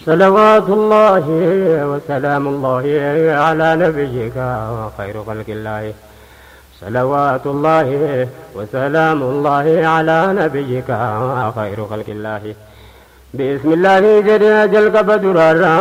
صلوات الله وسلام الله على نبيك وخير خلق الله صلوات الله وسلام الله على نبيك خير خلق الله بسم الله جل جل قبدر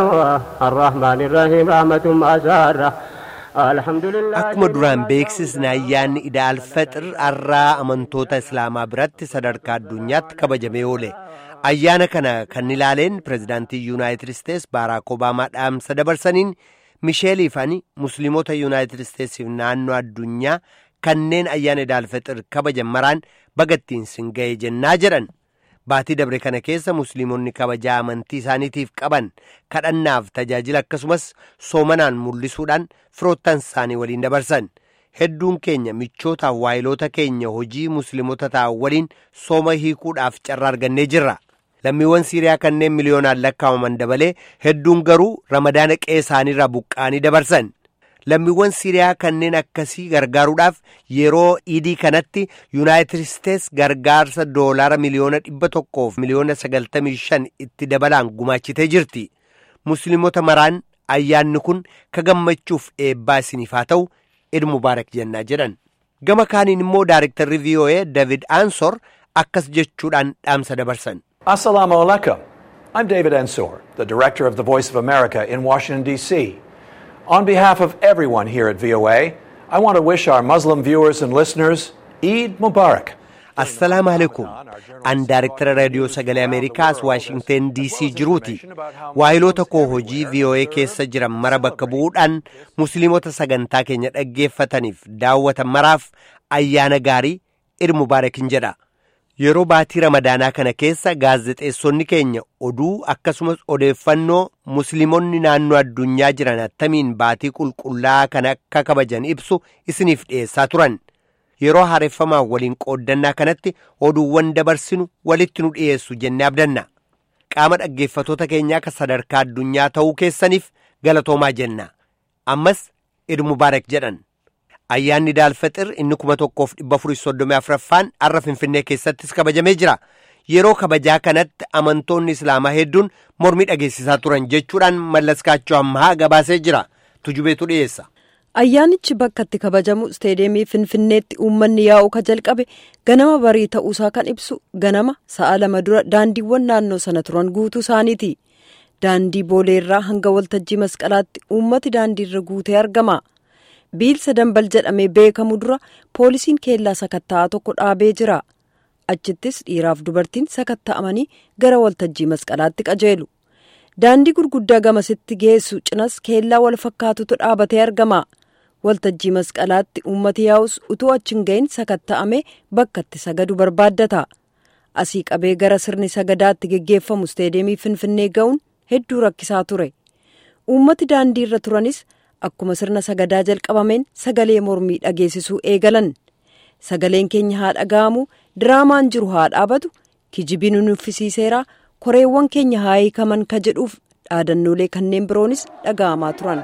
الرحمن الرحيم رحمة أسارة الحمد لله Akkuma duraan beeksisni ayyaanni idaal faxir arraa amantoota islaamaa biratti sadarkaa addunyaatti kabajamee oole. Ayyaana kana kan ilaaleen pirezidaantii Yuunaayitid Isteets Baaraak Obaamaa dhaamsa dabarsaniin Misheeliif ani Musliimota Yuunaayitid Isteetsiif naannoo addunyaa kanneen ayyaana idaal faxir kabajan maraan bagattiin sin ga'e jennaa jedhan. Baatii dabre kana keessa Musliimonni kabajaa amantii isaaniitiif qaban kadhannaaf tajaajila akkasumas soomanaan mul'isuudhaan firoottan isaanii waliin dabarsan. Hedduun keenya michoota waayiloota keenya hojii Musliimota ta'an waliin sooma hiikuudhaaf carraa argannee jirra. Lammiiwwan Siiriyaa kanneen miliyoonaan lakkaa'aman dabalee hedduun garuu ramadaana qe'ee isaaniirraa buqqaanii dabarsan. Lammiiwwan Siiriyaa kanneen akkasii gargaaruudhaaf yeroo idii kanatti Yuunaayitid Isteets gargaarsa doolaara miliyoona dhibba tokkoof miliyoona sagaltamii shan itti dabalaan gumaachitee jirti. Musliimota maraan ayyaanni kun ka gammachuuf eebbaa isiniif haa ta'u Eid Mubaarak jennaa jedhan. Gama kaaniin immoo Daarektarri VOA David Ansor akkas jechuudhaan dhaamsa dabarsan. Assalamu alaikum. I'm David Ensor, the director of the Voice of America in Washington, D.C. On behalf of everyone here at VOA, I want to wish our Muslim viewers and listeners Eid Mubarak. Assalaamu alaikum. An Daarektara Raadiyoo Sagalee Ameerikaas Waashingteen DC jiruuti. Waayiloota koo hojii VOA keessa jiran mara bakka bu'uudhaan Musliimota sagantaa keenya dhaggeeffataniif daawwatan maraaf ayyaana gaarii Eid Mubaarakin jedha. Yeroo baatii ramadaanaa kana keessa gaazexeessonni keenya oduu akkasumas odeeffannoo musliimonni naannoo addunyaa jiran attamiin baatii qulqullaa'aa kana akka kabajan ibsu isiniif dhiyeessaa turan. Yeroo haareffamaa waliin qooddannaa kanatti oduuwwan dabarsinu walitti nu dhiyeessu jennee abdanna. Qaama dhaggeeffatoota keenyaa akka sadarkaa addunyaa ta'uu keessaniif galatoomaa jenna. Ammas Eid Mubaarak jedhan. Ayyaanni Daalfaxir inni kuma tokkoof dhibba afurii soddomii afuraffaan har'a Finfinnee keessattis kabajamee jira. Yeroo kabajaa kanatti amantoonni Islaamaa hedduun mormii dhageessisaa turan jechuudhaan mallaskaachoo ammaa gabaasee jira. Tujubeetu dhiyeessa. Ayyaanichi bakka itti kabajamu isteediyeemii Finfinneetti uummanni yaa'u ka jalqabe ganama barii ta'uusaa kan ibsu ganama sa'a lama dura daandiiwwan naannoo sana turan guutuu isaaniiti. Daandii booleerraa hanga waltajjii masqalaatti uummati daandiirra guutee argama. biilsa dambal jedhamee beekamu dura poolisiin keellaa sakatta'aa tokko dhaabee jira achittis dhiiraaf dubartiin sakatta'amanii gara waltajjii masqalaatti qajeelu daandii gurguddaa gamasitti geessu cinas keellaa wal fakkaatutu dhaabatee argama waltajjii masqalaatti uummati yaa'us utuu achiin ga'in sakatta'ame bakka itti sagadu barbaaddata asii qabee gara sirni sagadaatti geggeeffamu isteediyeemii finfinnee ga'uun hedduu rakkisaa ture uummati daandii irra turanis. Akkuma sirna sagadaa jalqabameen sagalee mormii dhageessisuu eegalan sagaleen keenya haa dhaga'amu diraamaan jiru haa dhaabatu kijibii nu nuffisiiseera koreewwan keenya haa hiikaman ka jedhuuf dhaadannoolee kanneen biroonis dhaga'amaa turan.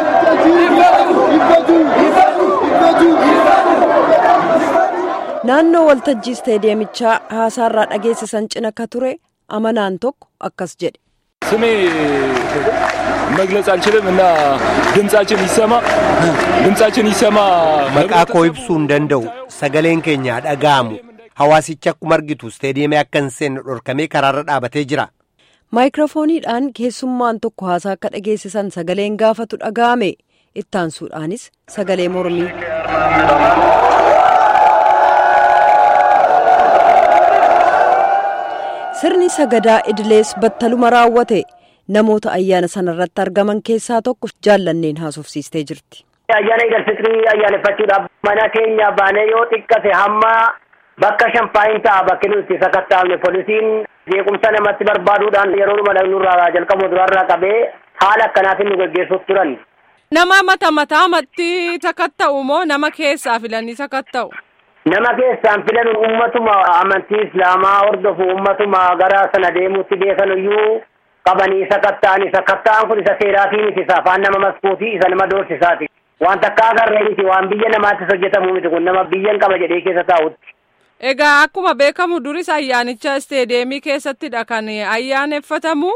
Naannoo waltajjii isteediyeemichaa haasaarraa dhageessisan cina ka ture amanaan tokko akkas jedhe. ስሜ መግለጽ አልችልም እና ድምጻችን ይሰማ ድምጻችን ይሰማ Maqaa koo ibsuu hin danda'u sagaleen keenya dhaga'amu hawaasichi akkuma argitu isteediyeemii akka hin seenne dhorkamee karaarra dhaabatee jira. Maayikiroofooniidhaan keessummaan tokko haasaa akka dhageessisan sagaleen gaafatu dhaga'ame ittaansuudhaanis sagalee mormii. Sirni sagadaa idilees battaluma raawwate namoota ayyaana sanarratti argaman keessaa tokko jaallanneen haasofsiistee jirti. Ayyaana idil fitrii ayyaaneffachuudhaaf mana keenya baanee yoo xiqqate hamma bakka shan faayin ta'a bakki nuti sakattaafne poolisiin jeequmsa namatti barbaaduudhaan yeroo dhuma nurraa jalqabu duraarraa qabee haala akkanaatiin nu geggeessuuf turan. Nama mata mataamatti sakatta'u moo nama keessaa filanii sakatta'u? Nama keessaan filan ummatuma amantii islaamaa hordofu ummatuma gara sana deemuutti beekan iyyuu qabanii sakatta'anii sakatta'an kun isa seeraatii miti isa afaan nama maskuutii isa nama doorsisaati. Waan takka agarree miti waan biyya namaattis hojjetamu miti kun nama biyyan qaba jedhee keessa taa'utti. Egaa akkuma beekamu duris ayyaanicha isteedeemii keessattidha kan ayyaaneffatamu.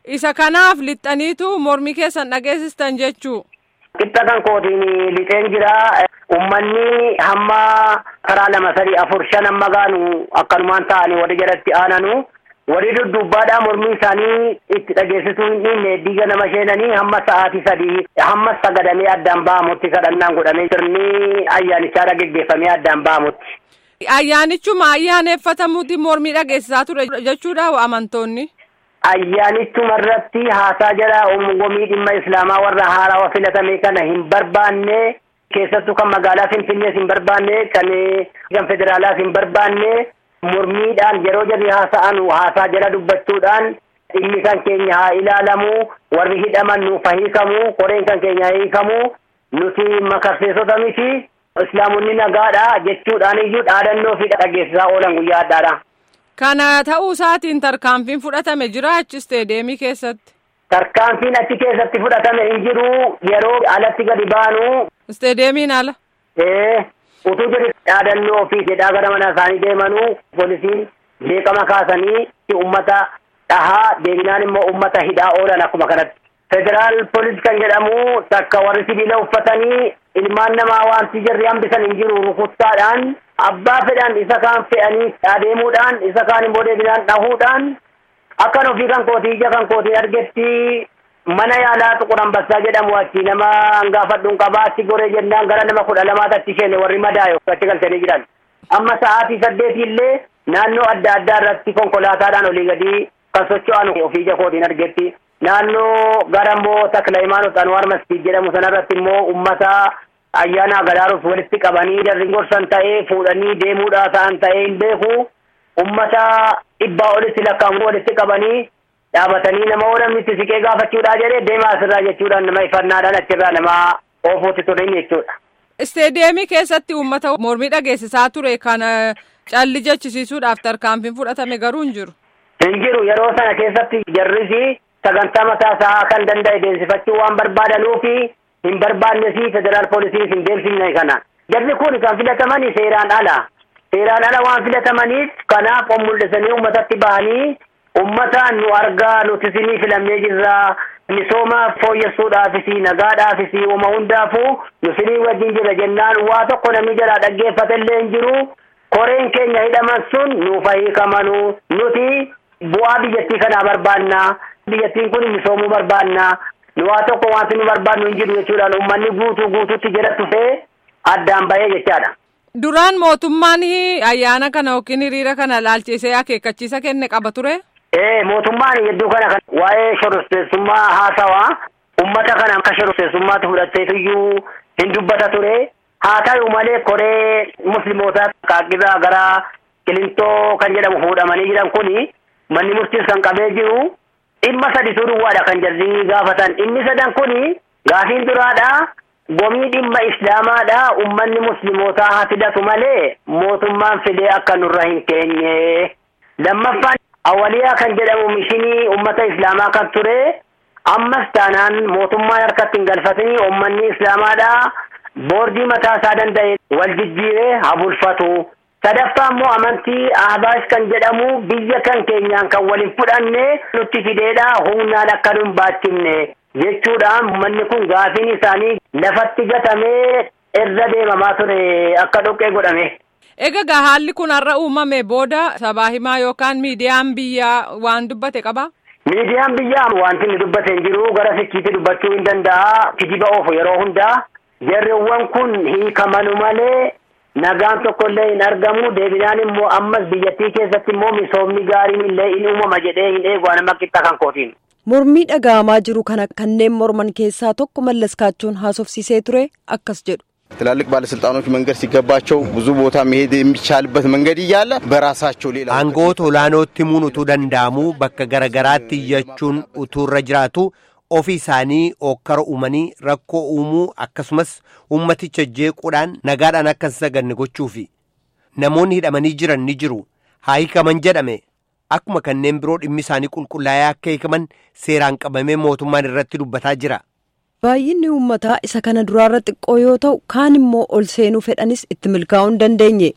Isa kanaaf lixxaniitu mormii keessan dhageessistan jechuu. Qixxa kan kootiin lixeen jira. Uummanni hamma karaa lama sadii afur shan hamma gaanu akkanumaan ta'anii warri jalatti aananu. Warri dudduubbaadhaa mormii isaanii itti dhageessisuu hin dhiinne diiga nama sheenanii hamma sa'aatii sadii hamma sagadamee addaan ba'amutti kadhannaan godhamee sirni ayyaanichaadha geggeeffamee addaan ba'amutti. Ayyaanichuma ayyaaneffatamuuti mormii dhageessisaa ture jechuudha amantoonni. Ayyaanichuma irratti haasaa jala uumgomii dhimma islaamaa warra haarawaa filatame kana hin barbaanne keessattuu kan magaalaa Finfinnees hin barbaanne kan kan federaalaas hin barbaanne mormiidhaan yeroo jarri haasa'an haasaa jala dubbachuudhaan dhimmi kan keenya haa ilaalamu warri hidhaman nuuf hiikamu koreen kan keenya haa hiikamu nuti makarseessota miti islaamonni nagaadha jechuudhaan iyyuu dhaadannoo fi dhageessisaa oolan guyyaa addaadha. Kana ta'uu isaatiin tarkaanfiin fudhatame jira achi isteedeemii keessatti. Tarkaanfiin achi keessatti fudhatame hin jiru yeroo alatti gadi baanu. Isteedeemiin ala. Ee utuu jedhe dhaadannoo fi jedhaa gara mana isaanii deemanuu poolisiin beekama kaasanii uummata dhahaa deebinaan immoo uummata hidhaa oolan akkuma kanatti. Federaal poolis kan jedhamu takka warri sibiila uffatanii ilmaan namaa wanti jarri hambisan hin jiru rukuttaadhaan abbaa fedhan isa kaan fe'anii adeemuudhaan isa kaan immoo deebinaan dhahuudhaan akkan ofii kan kootii ija kan kootii argetti mana yaalaa xuqur ambassaa jedhamu achi nama hangaafadhuun qabaa achi goree jennaan gara nama kudha lamaatti achi isheen warri madaayo achi galchanii jiran amma sa'aatii saddeetii illee naannoo adda addaa irratti konkolaataadhaan olii gadi kan socho'an ofii ija kootiin argetti naannoo gara immoo takla imaanot anwaar masjid jedhamu sanarratti immoo ummata ayyaana agaraaruuf walitti qabanii jarri gorsan ta'ee fuudhanii deemuudhaa ta'an ta'ee hin beeku ummata dhibbaa olitti lakkaa'amu walitti qabanii dhaabatanii nama oolanitti siqee gaafachuudhaa jedhee deemaa asirraa jechuudhaan nama ifannaadhaan achirraa nama oofuutti turin jechuudha. Isteedeemii keessatti uummata mormii dhageessisaa ture kana calli jechisiisuudhaaf tarkaanfiin fudhatame garuu hin jiru. Hin jiru yeroo sana keessatti jarrisi sagantaa mataa isaa kan danda'e deemsifachuu waan barbaadanuufi hin barbaannes federaal poolisiin hin deemsifne kana. Jarri kun kan filatamani seeraan ala. Seeraan ala waan filatamaniif kanaaf of mul'isanii uummatatti bahanii uummataan nu argaa nuti isinii filamnee jirra. Misooma fooyyessuudhaafis nagaadhaafis uuma hundaafuu nu isinii wajjin jira jennaan waa tokko namni jalaa dhaggeeffatellee hin jiru. Koreen keenya hidhaman sun nuuf hiikamanu nuti bu'aa biyyattii kanaa barbaanna. Biyyattiin kun misoomuu barbaanna. Nu waa tokko wanti nu barbaannu hin jiru jechuudhaan uummanni guutuu guutuutti jala tufee addaan bahee jechaadha. Duraan mootummaan ayyaana kana yookiin hiriira kana laalchisee akeekkachiisa kenne qaba ture. Ee mootummaan hedduu kana kan waa'ee shororteessummaa haasawaa uummata kana akka shororteessummaatti fudhatteetuyyuu hin dubbata ture. Haa ta'u malee koree muslimootaa qaaqqiraa gara qilintoo kan jedhamu fuudhamanii jiran kuni manni murtiis kan qabee jiru dhimma sadituu duwwaadha kan jarri gaafatan. Inni sadan kuni gaafiin duraadha. Gomii dhimma islaamaadha. Uummanni muslimootaa haa fidatu malee mootummaan fidee akka nurra hin keenye. Lammaffaan awwaliyaa kan jedhamu mishinii uummata islaamaa kan ture. Ammas taanaan mootummaan harkatti hin galfatanii uummanni islaamaadha. Boordii mataa isaa danda'e wal jijjiiree haa bulfatu. Sadaffaa immoo amantii ahbaash kan jedhamu biyya kan keenyaan kan waliin fudhanne nutti fideedha humnaan akka nu hin baachifne jechuudhaan manni kun gaafiin isaanii lafatti gatamee irra deemamaa ture akka dhoqqee godhame. Egaa haalli kun har'a uumame booda sabaa himaa yookaan miidiyaan biyyaa waan dubbate qaba? Miidiyaan biyyaa wanti inni dubbate hin jiru gara sichiitti dubbachuu hin danda'a kijiba oofu yeroo hundaa jarreewwan kun hiikamanu malee. Nagaan tokkollee hin argamu deebinaan immoo ammas biyyattii keessatti immoo misoomni gaariin illee in uumama jedhee hin eegu nama qixxa kan kootiin. Mormii dhaga'amaa jiru kana kanneen morman keessaa tokko mallas kaachoon haasofsiisee ture akkas jedhu. ትላልቅ ባለስልጣኖች መንገድ ሲገባቸው ብዙ ቦታ መሄድ የሚቻልበት መንገድ እያለ በራሳቸው ሌላ aangoota olaanootti himuun utuu danda'amuu bakka garagaraatti iyyachuun utuurra jiraatu ofii isaanii ookkara uumanii rakkoo uumuu akkasumas ummaticha jeequudhaan nagaadhaan akka hin saganne gochuufi namoonni hidhamanii jiran ni jiru haa hiikaman jedhame akkuma kanneen biroo dhimmi isaanii qulqullaa'ee akka hiikaman seeraan qabamee mootummaan irratti dubbataa jira. Baay'inni uummataa isa kana duraarra xiqqoo yoo ta'u kaan immoo ol seenuu fedhanis itti milkaa'uu hin dandeenye.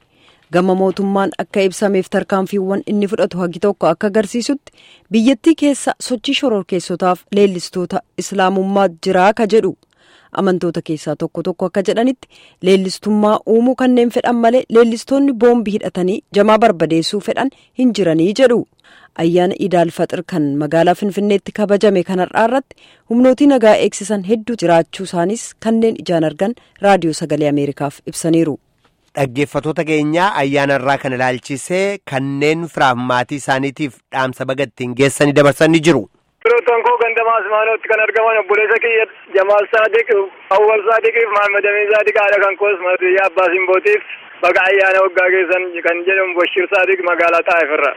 gama mootummaan akka ibsameef tarkaanfiiwwan inni fudhatu hagi tokko akka agarsiisutti biyyattii keessa sochii shororkeessotaaf leellistoota islaamummaa jiraa ka jedhu amantoota keessaa tokko tokko akka jedhanitti leellistummaa uumuu kanneen fedhan malee leellistoonni boombii hidhatanii jamaa barbadeessuu fedhan hin jiranii jedhu ayyaana idaal faxir kan magaalaa finfinneetti kabajame kanarraa irratti humnootii nagaa eegsisan hedduu jiraachuu isaanis kanneen ijaan argan raadiyoo sagalee ameerikaaf ibsaniiru. Dhaggeeffatoota keenyaa ayyaana irraa kan ilaalchisee kanneen firaaf maatii isaaniitiif dhaamsa bagattiin geessanii dabarsanii jiru. Firoottan koo gandamaa Asmaanootti kan argaman obboleessa kiyya Jamaal Saadiq, Awwal Saadiqiif, Mahammed Amin Saadiq haadha kan koos Martiyyaa Abbaa Simbootiif baga ayyaana waggaa keessan kan jedhamu Bashir Saadiq magaalaa Xaayifirra.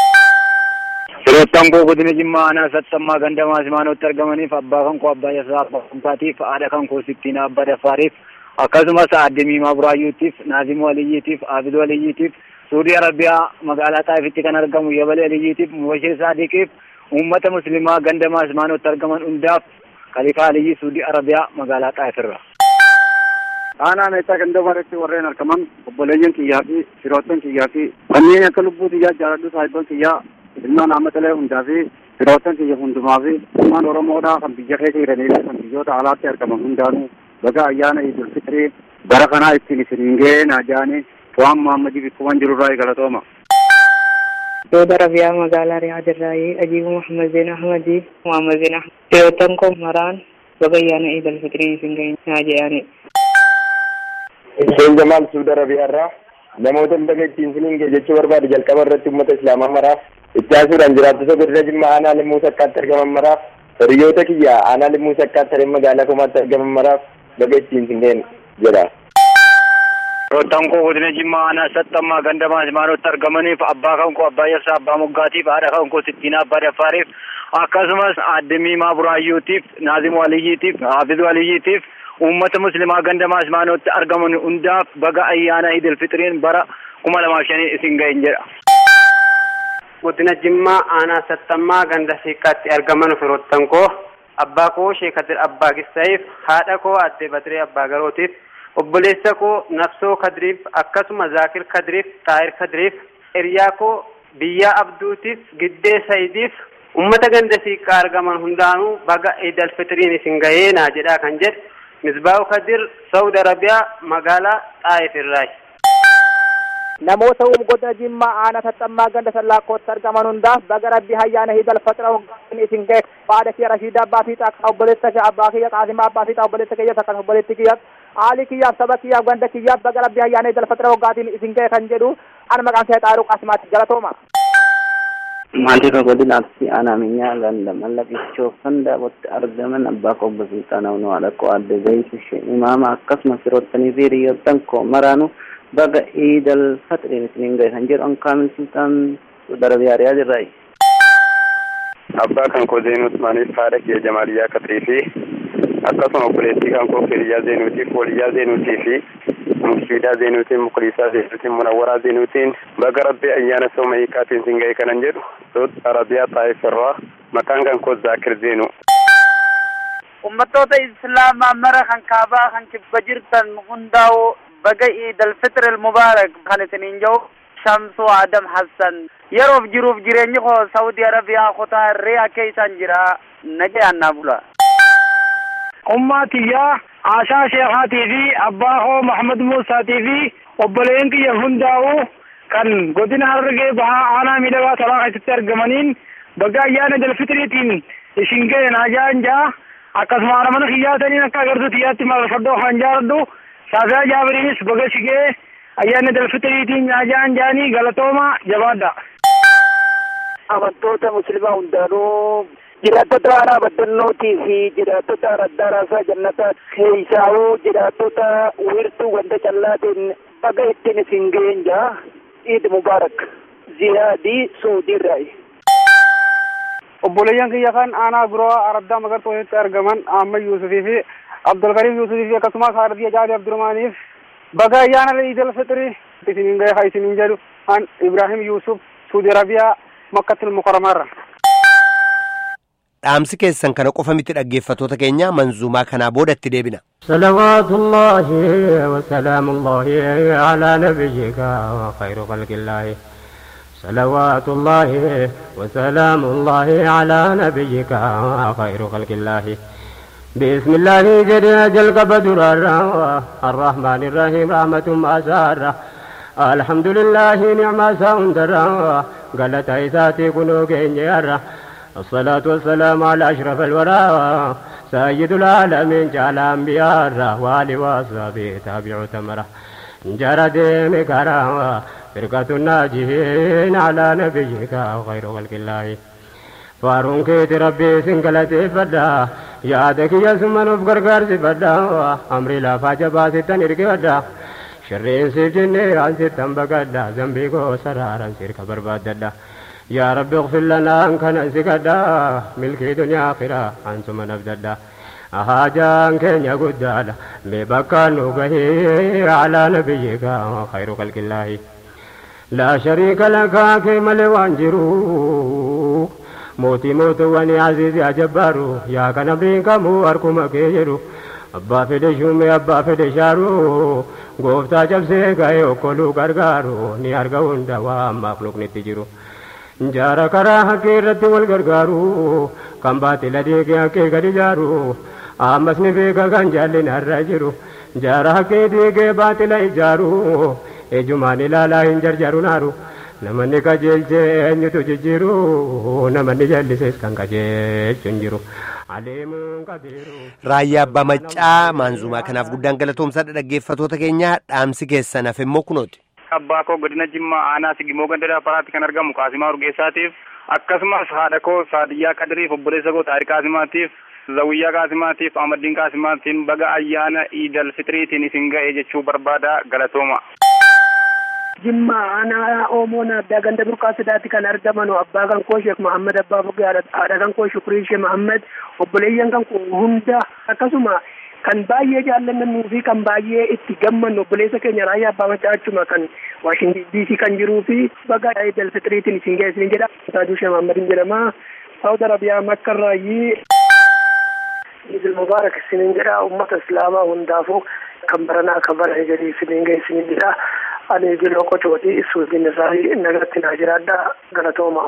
Firoottan koo godina Jimmaa aanaa sattammaa gandamaa Asmaanootti argamaniif abbaa kan koo Abbaa Yasaa Abbaa Kumtaatiif haadha kan koo Sittiinaa Abbaa Daffaariif akkasumas aadde Miimaa Buraayyuutiif Naazimuu Aliyyiitiif Aabiduu Aliyyiitiif Suudii Arabiyaa magaalaa Xaayifitti kan argamu Yabalee Aliyyiitiif Mubashir Saadiqiif uummata muslimaa gandamaa Asmaanootti argaman hundaaf Kalifaa Aliyyi Suudii Arabiyaa magaalaa Xaayifirra. Aanaa meeshaa gandamaratti warreen argaman obboleeyyan kiyyaa fi firoottan kiyyaa fi kanneen akka lubbuu kiyyaa jaaladhu saayibban kiyyaa ilmaan hammatalee hundaa fi firoottan kiyya hundumaa fi ilmaan Oromoodhaa kan biyya keessa jiranii fi kan biyyoota alaatti argaman hundaanuu baga ayyaana idul fitrii bara kanaa ittiin isin ga'ee naajaanii waan Muhammadiif ikkuman jirurraa galatooma. Saudi Arabiyaa magaalaa Riyaad irraayi Ajiibu Muhammad Zeen Ahmadii Muhammad Zeen Ahmad firoottan koo maraan baga ayyaana idul fitrii isin ga'ee naajaanii. Hussein Jamaal Saudi Arabiyaa irraa namoota baga ittiin isiniin ga'e jechuu barbaadu jalqaba irratti uummata islaamaa maraaf ittaasuudhaan jiraattota godina Jimmaa aanaa limmuu sakkaatti argaman maraaf hiriyoota kiyya aanaa limmuu sakkaatti hareen magaalaa komaatti argaman maraaf baga ittiin isin ga'e jedha. Firoottan koo godina Jimmaa aanaa sattammaa gandamaa Asmaanootti argamaniif abbaa kan koo Abbaa Yabsaa Abbaa Moggaatiif haadha kan koo Sittiinaa Abbaa Daffaariif akkasumas aadde Miimaa Buraayyuutiif Naazimuu Aliyyiitiif Haafizuu Aliyyiitiif uummata muslimaa gandamaa Asmaanootti argaman hundaaf baga ayyaana idil fixiriin bara kuma lamaaf shanii isin ga'een jedha. Godina Jimmaa aanaa sattammaa ganda siiqqaatti argaman firoottan koo abbaa koo Sheekadir Abbaa Gissa'iif haadha koo Addee Badiree Abbaa Garootiif obboleessa koo Nafsoo Kadiriif akkasuma Zaakir Kadiriif Xaahir Kadiriif hiriyaa koo Biyyaa Abduutiif Giddee Sayidiif ummata ganda siiqqaa argaman hundaanuu baga idil fitiriin isin ga'ee naa jedhaa kan jedhe Misbaahu Kadir Saudi Arabiyaa magaalaa Xaayif irraayi. Namoota godina Jimmaa aanaa sattammaa ganda sallaakootti argaman hundaaf baga rabbi ayyaana idil fitira waggaan isin ga'e haadha kiyya Rashiida Abbaa Fiixaa obboleessa kiyya Abbaa kiyya Qaasimaa Abbaa Fiixaa obboleessa kiyya akkasumas obboleetti kiyyaaf haali kiyyaaf saba kiyyaaf ganda kiyyaaf baga rabbi ayyaana idil fitira waggaatiin isin ga'e kan jedhu ana maqaan kee Xaaruu Qaasimaatti galatooma. Maatii kan godina Arsii aanaa minyaa ganda mallaqichoo Fandaabootti argaman abbaa koo obbo Sulxaanaa Unoo haadha koo adde Zayitu ishee imaama akkasumas firoottanii fi hiriyoottan koo maraanuu baga iidal faxiriin isiniin ga'e kan jedhu ankaamil sultaan darabiyaa riyaad irraayi. Abbaa kan koo Zeenuu Usmaaniif haadha kiyya Jamaaliyaa Katrii fi akkasuma obboleettii kan koo Firiyaa Zeenuutiif Waliyyaa Zeenuutii fi Murshiidaa Zeenuutiin Mukliisaa Zeenuutiin Munawwaraa Zeenuutiin baga rabbii ayyaana sooma hiikaatiin isin ga'e kanan jedhu Saudi Arabiyaa Xaayif irraa maqaan kan koo Zaakir Zeenuu. Uummattoota Islaamaa mara kan kaabaa kan kibba jirtan hundaa'u baga Iidal Fitr Mubaarak kan isiniin jiru Shamsuu Adam Hassan yeroof jiruuf jireenyi koo Saudi Arabiyaa kutaa Riyaa keessan jira nagayaan naa bula. Ummaa tiyyaa Aashaa Sheekaatii fi abbaa koo Muhammad Muusaatii fi obboleen kiyya hundaa'u kan godina Harargee bahaa aanaa miidhagaa talaa keessatti argamaniin baga ayyaana dalfitriitiin isin ga'e naajaan jaa akkasuma haadha mana kiyyaataniin akka agartuu tiyyaatti marfadhoo kan jaaladhu Saafiyaa Jaabiriinis baga sigee ayyaana dalfitriitiin naajaan jaanii galatooma jabaadha. Amantoota musliimaa hundaanuu jiraattota aanaa baddannootii fi jiraattota araddaa raasaa jannataa keessaawuu jiraattota wiirtuu wanta callaatiin baga ittiin isin ga'een jaa Eid Mubaarak ziyaadii Suudiirraayi. obboleeyyan kiyya kan aanaa biroo araddaa magartoo walitti argaman Ahmad Yuusufii fi Abdulkariim Yuusufii fi akkasumas Haardiyya Jaali Abdurmaaniif baga ayyaana Iidil Fitrii isiniin ga'e haa isiniin jedhu an Ibrahim Yuusuf Suudi Arabiyaa Makkatul Mukarramaarra. dhaamsi keessan kana qofa miti dhaggeeffatoota keenya manzuumaa kanaa boodatti deebina. صلوات الله وسلام الله على نبيك وخير خلق الله صلوات الله وسلام الله على نبيك خير خلق الله بسم الله جل جل قبدر الرحمن الرحيم رحمة ما سار الحمد لله نعم ساندر قالت عيساتي كنو كينير الصلاة والسلام على أشرف الورى سيد العالمين جعل أنبياء والي وصحبه تابع تمره جرى ديم كرام فرقة الناجين على نبيك خير خلق الله فارون كيت ربي سنقلتي فدا يادك يا سمن بغرغر سفدا أمري لا فاجبا ستن إرقدا شرين سيف جني عن ستن بقدا ذنبي كو سرارا سيرك برباددا يا رب اغفر لنا ان كان سكدا ملكي دنيا اخرة انتم نبددا أهاجان كن يقدالا ببكى نوبه على نبيك خير خلق الله لا شريك لك كما لوانجرو موتي موت واني عزيز يا جبارو يا كان برينكا مو أركم كيجرو أبا فدي شومي أبا فدي شارو gooftaa cabsee ga'ee okkoluu gargaaru ni arga hunda waan maafluq nitti jiru jaara karaa haqqee irratti wal gargaaru kan baatila deegee haqqee gadi jaaru ammas ni beeka kan jaallin har'a jiru jaara haqqee deegee baatila ijaaru ejumaan ilaalaa hin jarjaru naaru namanni qajeelchee eenyutu jijjiiru namanni jallisees kan qajeelchu hin jiru. Raayyaa Abbaa Maccaa maanzumaa kanaaf guddaan galatoomsaadha dhaggeeffatoota keenya dhaamsi keessan hafe immoo kunooti. Abbaa koo godina Jimmaa aanaa Sigimoo Gandadaa Faraatti kan argamu Qaasimaa Urgeessaatiif akkasumas haadha koo Saadiyyaa Qadiriif obboleessa koo Taariq Qaasimaatiif Zawiyyaa Qaasimaatiif Ahmaddiin Qaasimaatiin baga ayyaana Iidal Fitiriitiin isin ga'e jechuu barbaada galatooma. Jimma aanaa Oomoon addaa ganda burqaa sidaatti kan argaman abbaa kan koo Sheek Muhammad Abbaa Fogee haadha kan koo Shukrii Sheek Muhammad obboleeyyan kan koo hunda akkasuma kan baay'ee jaallannuu fi kan baay'ee itti gammannu obboleessa keenya raayyaa abbaa macaa achuma kan Waashingi DC kan jiruu fi baga Eidal Fitiriitiin isin geessin jedha. Taajuu Sheek Muhammad jedhama. Saawud Arabiyaa Makka irraayyii Idil Mubaarak isiniin jedha uummata Islaamaa hundaafuu kan baranaa kan bara eegalii isiniin geessin jedha. ani jiloo qocooti suutiin isaa nagatti naa jiraadha galatooma.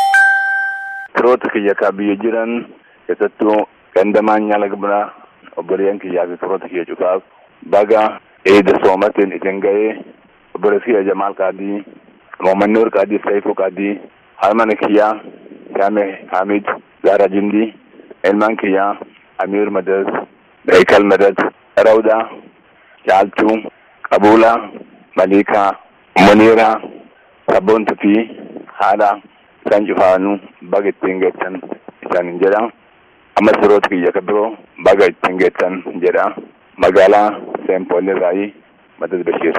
Firoota kiyya kaa biyya jiran keessattuu gandamaan nyaala gabraa obboleeyyan kiyyaa fi firoota kiyya cufaaf baga eeda soomatiin isin ga'ee obboleessi kiyya Jamaal Qaadii, Moomannoo Qaadii, Saifuu Qaadii, harmana kiyyaa Shaame Hamid, Gaara Jindii, ilmaan kiyyaa Amiir Madad, Beekal Madad, Rawdaa, Caaltuu, Qabuulaa, Maliikaa, Muniiraa, Sabboontuu fi haadha isaan cufaanuu baga ittiin geessan isaan jedha. Ammas firoota kiyya kan biroo baga ittiin geessan jedha. Magaalaa Seenpool irraayi Madad Bashiir.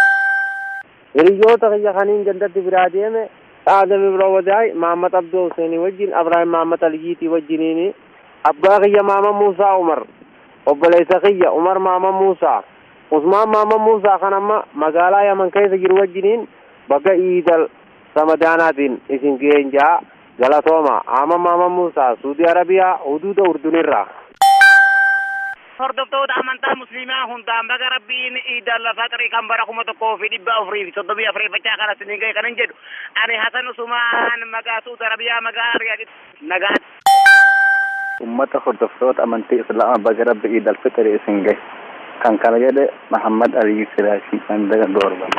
Hiriyoota kiyya kaniin gandatti biraa deeme Aadami biroo wadaay Maamad Abdoo Huseenii wajjin Abrahaam Maamad Aliyyiitii wajjiniini abbaa kiyya Maama Muusaa Umar obboleessa kiyya Umar Maama Muusaa Usmaan Maama Muusaa kan amma magaalaa Yaman keessa jiru wajjiniin bakka Iidal Ramadaanaatiin isin ga'een jaa galatooma Ama Maama Muusaa Suudi Arabiyaa huduuda Urdunirraa. hordoftoota amantaa musliimaa hundaan baga rabbiin iidal fixrii kan bara kuma tokkoo fi dhibba afurii fi soddomii afreeffachaa kana isin ga'e kanan jedhu ani hasan usumaan maqaa suudi arabiyaa maqaa riyaaditti nagaan. ummata hordoftoota amantii islaamaa baga rabbi iidal fixrii isin gahe kan kana jedhe Muhammad Ali Siraashii Mandaga Doorba.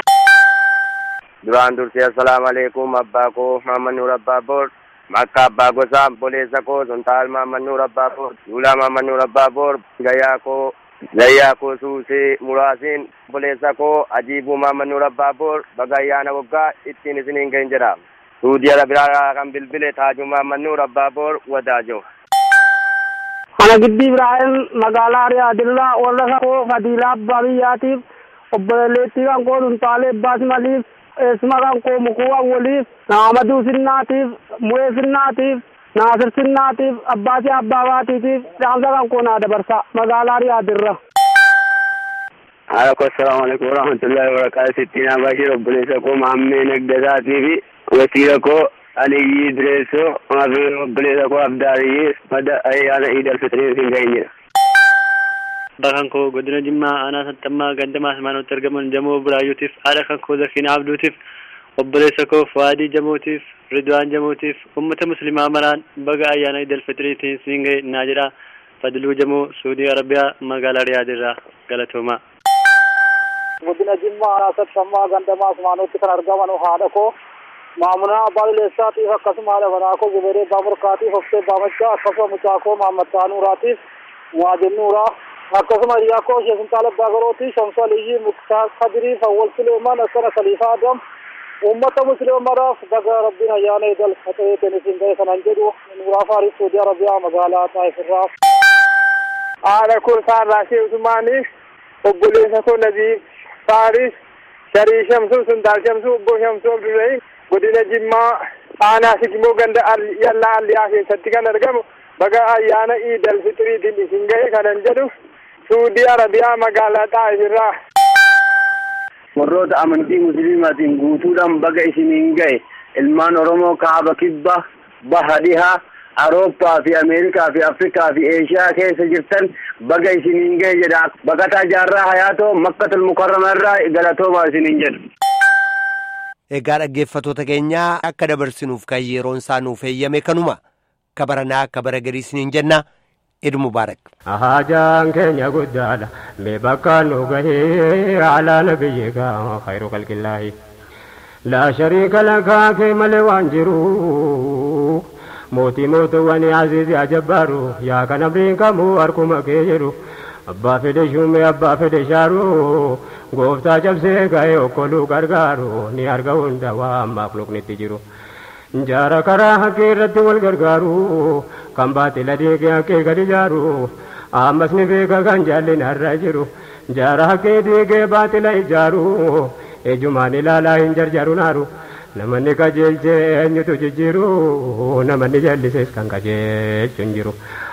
duraan dursee assalaamu alaikum abbaa koo Muhammad Nuur Abbaa Boor makka abbaa gosaa obboleessa koo suntaal Muhammad Nuur Abbaa Boor duulaa Muhammad Nuur Abbaa Boor gayyaa koo gayyaa koo suusee muraasiin obboleessa koo ajiibuu Muhammad Nuur Abbaa Boor baga ayyaana waggaa ittiin isiniin ga'in jedha suudii arabiyaa kan bilbile taajuu Muhammad Nuur Abbaa Boor wadaajoo. Ana giddi Ibrahim magaalaa Riyaadirraa warra koo Fadiilaa Abbaa Biyyaatiif obboleettii kan koo Suntaalee Abbaas Maliif eessuma kan koo Mukuu Awwaliif Naamaduu Sinnaatiif Mu'ee Sinnaatiif Naasir Sinnaatiif Abbaasii Abbaabaatiitiif dhaamsa kan koo naa dabarsa magaalaa Riyaadirra. haala koo assalaamu alaikum warahmatullahi wabarakaatu sittiin abashir obboleessa koo maammee nagdasaatii fi wasiila koo Aliyyi Direessoo maafi obboleessa koo Abdaariyyii madda ayyaana Iidal Fitrii hin geenyedha. Bakkan koo godina Jimmaa aanaa Sanxammaa gandamaa Simaanootti argaman Jamoo Buraayyuutiif haadha kan koo Zakiinaa Abduutiif obboleessa koo Fuwaadii Jamootiif Ridwaan Jamootiif uummata musliimaa maraan baga ayyaana Iidal Fitiriitiin siin ga'e naa jedha Fadiluu Jamoo Suudii Arabiyaa magaalaa Riyaadilraa galatoomaa. Godina Jimmaa aanaa Sanxammaa gandamaa Simaanootti kan argaman haadha koo maamunaa abbaa Ileessaatiif akkasuma haadha manaa koo Guberee Abbaa Murkaatiif Hoftee Abbaa Maccaa akkasuma mucaa koo Mahammad Taanuuraatiif Muwaadin Nuuraa akkasuma hiriyaa koo Sheekh Intaal Abbaa Garootii Shamsu Aliyyii Muktaar Kadirii Fawwal Suleemaan akkana Khaliifaa Adam uummata musliimaraaf baga rabbiin ayyaana idal faxeetiin isin ga'e kanan jedhu Nuuraa Faaris Saudi Arabiyaa magaalaa Taayifirraa. haadha koo Saarraashee Usmaaniif obboleessa koo Naziif Faaris Sharii Shamsuu Sundaal Shamsuu Obbo Shamsuu Abdurrahim godina Jimmaa aanaa Sigimoo ganda yallaa alliyaa keessatti kan argamu baga ayyaana Iidal Fixiriitiin isin ga'e kanan jedhu Suudii Arabiyaa magaalaa Taayifirraa. warroota amantii musliimaatiin guutuudhaan baga isiniin ga'e ilmaan oromoo kaaba kibba baha dhihaa awurooppaa fi ameerikaa fi afrikaa fi eeshiyaa keessa jirtan baga isiniin ga'e jedha baqataa jaarraa hayaatoo makkatul mukarrama irraa galatoomaa isiniin jedhu. Egaa dhaggeeffatoota keenyaa akka dabarsinuuf kan yeroon isaa nuuf eeyyame kanuma kabaranaa akka bara garii isiniin jenna Eid Mubaarak. Hajaan keenya guddaadha mee bakka nu gahee alaa nabiyyika khayru qalqillaahi laa shariika lakaa kee malee waan jiru mootii mootuwwani aziizi ajabbaaru yaa kan abriin kamuu harkuma kee jedhu abbaa fedhe shumee abbaa fedhe shaaru gooftaa cabsee ga'ee okkoluu gargaaru ni arga hunda waan maaqluqnitti jiru. jaara karaa haqqee irratti wal gargaaru kan baatila deegee haqqee gadi jaaru ammas ni beeka kan jaallin har'a jiru jaara haqqee deegee baatila ijaaru ejumaan ilaalaa hin jarjaru naaru namanni qajeelchee eenyutu jijjiiru namanni jallisees kan qajeelchu hin jiru.